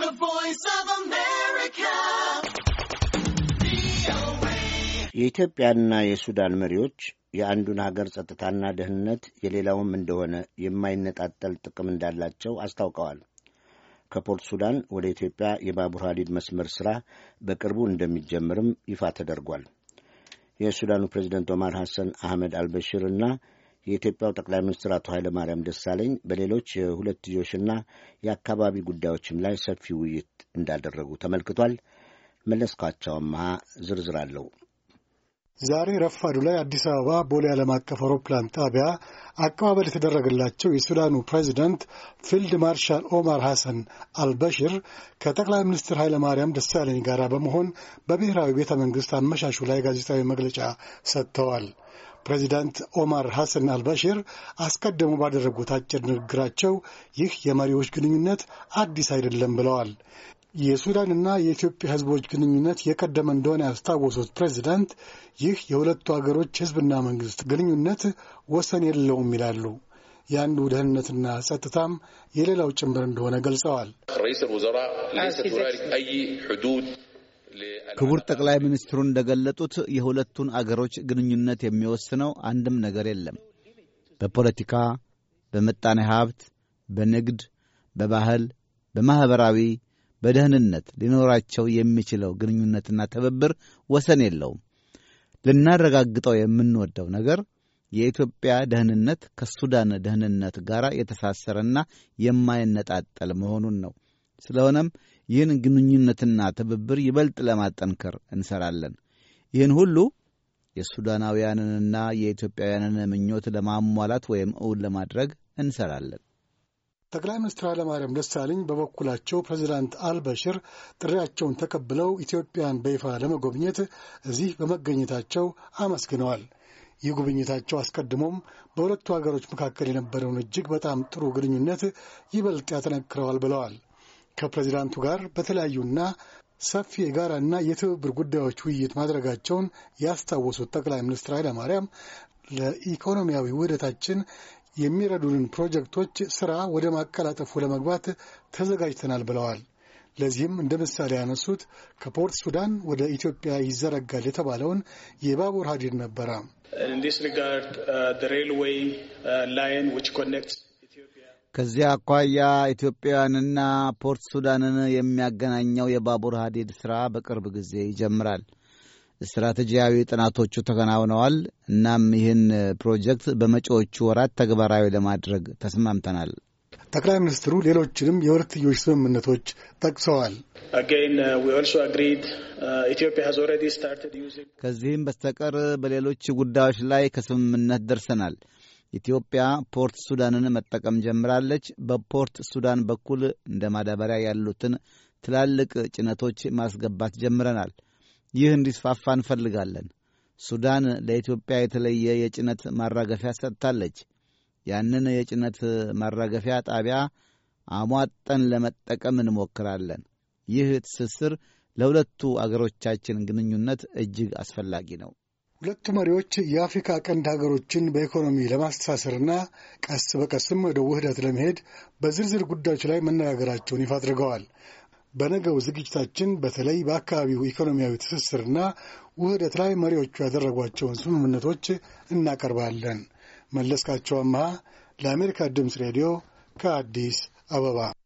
The Voice of America. የኢትዮጵያና የሱዳን መሪዎች የአንዱን ሀገር ጸጥታና ደህንነት የሌላውም እንደሆነ የማይነጣጠል ጥቅም እንዳላቸው አስታውቀዋል። ከፖርት ሱዳን ወደ ኢትዮጵያ የባቡር ሐዲድ መስመር ሥራ በቅርቡ እንደሚጀምርም ይፋ ተደርጓል። የሱዳኑ ፕሬዚደንት ኦማር ሐሰን አህመድ አልበሽር እና የኢትዮጵያው ጠቅላይ ሚኒስትር አቶ ኃይለማርያም ደሳለኝ በሌሎች የሁለትዮሽና የአካባቢ ጉዳዮችም ላይ ሰፊ ውይይት እንዳደረጉ ተመልክቷል። መለስካቸው አመሃ ዝርዝር አለው። ዛሬ ረፋዱ ላይ አዲስ አበባ ቦሌ ዓለም አቀፍ አውሮፕላን ጣቢያ አቀባበል የተደረገላቸው የሱዳኑ ፕሬዚዳንት ፊልድ ማርሻል ኦማር ሐሰን አልበሽር ከጠቅላይ ሚኒስትር ኃይለ ማርያም ደሳለኝ ጋር በመሆን በብሔራዊ ቤተ መንግሥት አመሻሹ ላይ ጋዜጣዊ መግለጫ ሰጥተዋል። ፕሬዚዳንት ኦማር ሐሰን አልበሽር አስቀድሞ ባደረጉት አጭር ንግግራቸው ይህ የመሪዎች ግንኙነት አዲስ አይደለም ብለዋል። የሱዳንና የኢትዮጵያ ሕዝቦች ግንኙነት የቀደመ እንደሆነ ያስታወሱት ፕሬዚዳንት ይህ የሁለቱ አገሮች ሕዝብና መንግሥት ግንኙነት ወሰን የለውም ይላሉ። የአንዱ ደህንነትና ጸጥታም የሌላው ጭምር እንደሆነ ገልጸዋል። ክቡር ጠቅላይ ሚኒስትሩ እንደገለጡት የሁለቱን አገሮች ግንኙነት የሚወስነው አንድም ነገር የለም። በፖለቲካ፣ በምጣኔ ሀብት፣ በንግድ፣ በባህል፣ በማኅበራዊ በደህንነት ሊኖራቸው የሚችለው ግንኙነትና ትብብር ወሰን የለውም። ልናረጋግጠው የምንወደው ነገር የኢትዮጵያ ደህንነት ከሱዳን ደህንነት ጋር የተሳሰረና የማይነጣጠል መሆኑን ነው። ስለሆነም ይህን ግንኙነትና ትብብር ይበልጥ ለማጠንከር እንሰራለን። ይህን ሁሉ የሱዳናውያንንና የኢትዮጵያውያንን ምኞት ለማሟላት ወይም እውን ለማድረግ እንሰራለን። ጠቅላይ ሚኒስትር ኃይለማርያም ደሳለኝ በበኩላቸው ፕሬዚዳንት አልበሽር ጥሪያቸውን ተቀብለው ኢትዮጵያን በይፋ ለመጎብኘት እዚህ በመገኘታቸው አመስግነዋል። ይህ ጉብኝታቸው አስቀድሞም በሁለቱ ሀገሮች መካከል የነበረውን እጅግ በጣም ጥሩ ግንኙነት ይበልጥ ያጠነክረዋል ብለዋል። ከፕሬዚዳንቱ ጋር በተለያዩና ሰፊ የጋራና የትብብር ጉዳዮች ውይይት ማድረጋቸውን ያስታወሱት ጠቅላይ ሚኒስትር ኃይለማርያም ለኢኮኖሚያዊ ውህደታችን የሚረዱንን ፕሮጀክቶች ሥራ ወደ ማቀላጠፉ ለመግባት ተዘጋጅተናል ብለዋል። ለዚህም እንደ ምሳሌ ያነሱት ከፖርት ሱዳን ወደ ኢትዮጵያ ይዘረጋል የተባለውን የባቡር ሀዲድ ነበረ። ከዚያ አኳያ ኢትዮጵያውያንና ፖርት ሱዳንን የሚያገናኘው የባቡር ሀዲድ ሥራ በቅርብ ጊዜ ይጀምራል። ስትራቴጂያዊ ጥናቶቹ ተከናውነዋል። እናም ይህን ፕሮጀክት በመጪዎቹ ወራት ተግባራዊ ለማድረግ ተስማምተናል። ጠቅላይ ሚኒስትሩ ሌሎችንም የሁለትዮሽ ስምምነቶች ጠቅሰዋል። ከዚህም በስተቀር በሌሎች ጉዳዮች ላይ ከስምምነት ደርሰናል። ኢትዮጵያ ፖርት ሱዳንን መጠቀም ጀምራለች። በፖርት ሱዳን በኩል እንደ ማዳበሪያ ያሉትን ትላልቅ ጭነቶች ማስገባት ጀምረናል። ይህ እንዲስፋፋ እንፈልጋለን። ሱዳን ለኢትዮጵያ የተለየ የጭነት ማራገፊያ ሰጥታለች። ያንን የጭነት ማራገፊያ ጣቢያ አሟጠን ለመጠቀም እንሞክራለን። ይህ ትስስር ለሁለቱ አገሮቻችን ግንኙነት እጅግ አስፈላጊ ነው። ሁለቱ መሪዎች የአፍሪካ ቀንድ ሀገሮችን በኢኮኖሚ ለማስተሳሰርና ቀስ በቀስም ወደ ውህደት ለመሄድ በዝርዝር ጉዳዮች ላይ መነጋገራቸውን ይፋ አድርገዋል። በነገው ዝግጅታችን በተለይ በአካባቢው ኢኮኖሚያዊ ትስስርና ውህደት ላይ መሪዎቹ ያደረጓቸውን ስምምነቶች እናቀርባለን። መለስካቸው አመሃ ለአሜሪካ ድምፅ ሬዲዮ ከአዲስ አበባ